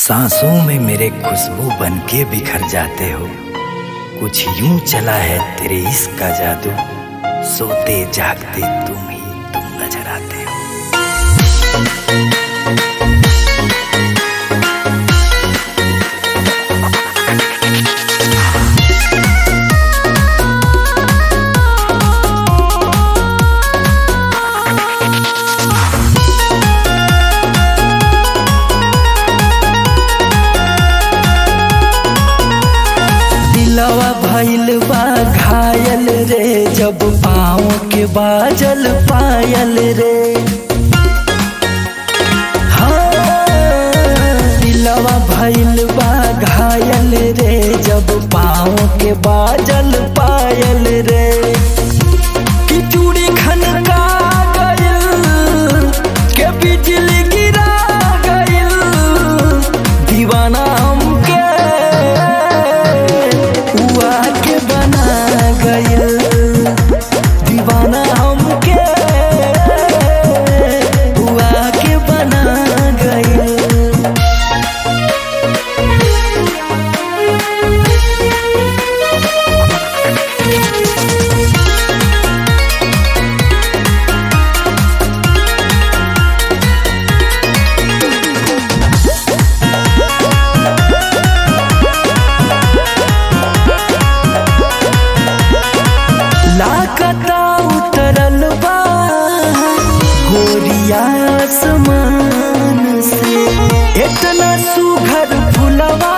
सांसों में मेरे खुशबू बन के बिखर जाते हो कुछ यूं चला है तेरे इश्क का जादू सोते जागते तुम ही तुम नजर आते हो दिलवा भइल बा घायल रे जब पाँव के बाजल पायल रे हाँ, दिलवा भइल बा घायल रे जब पाँव के बाजल पायल रे कि चूड़ी खनका गइल के बिजली गिरा गइल दीवाना हमके हुआ के बना गइल दीवाना हमके हुआ के बना गइल लाकता उतरल बा गोरिया आसमान से इतना सुघर फुलवा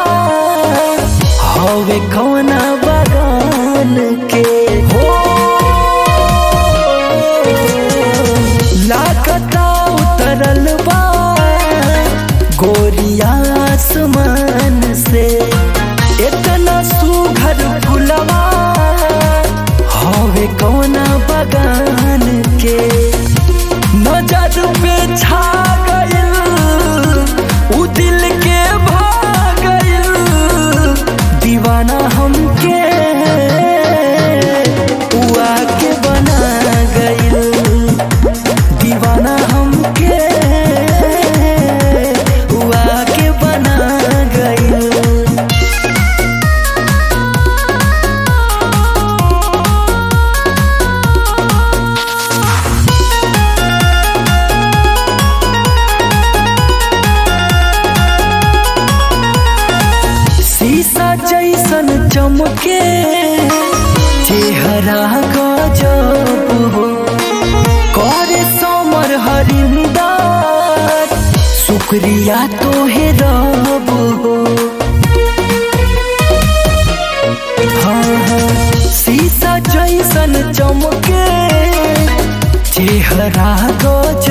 हवे कौना बगान के हो लाकता उतरल बा गोरिया आसमान से इतना सुघर फुलवा हवे कौना बगान के नजर पे छा गइल उ दिल के भा गइल दीवाना हमके उआ के बना गइल दीवाना हमके उआ के बना गइल शीशा जैसन चमके चेहरा गजब हो करे समर हरिंदार शुक्रिया तोहे रब हो हाँ हाँ शीशा जैसन चमके चेहरा गजब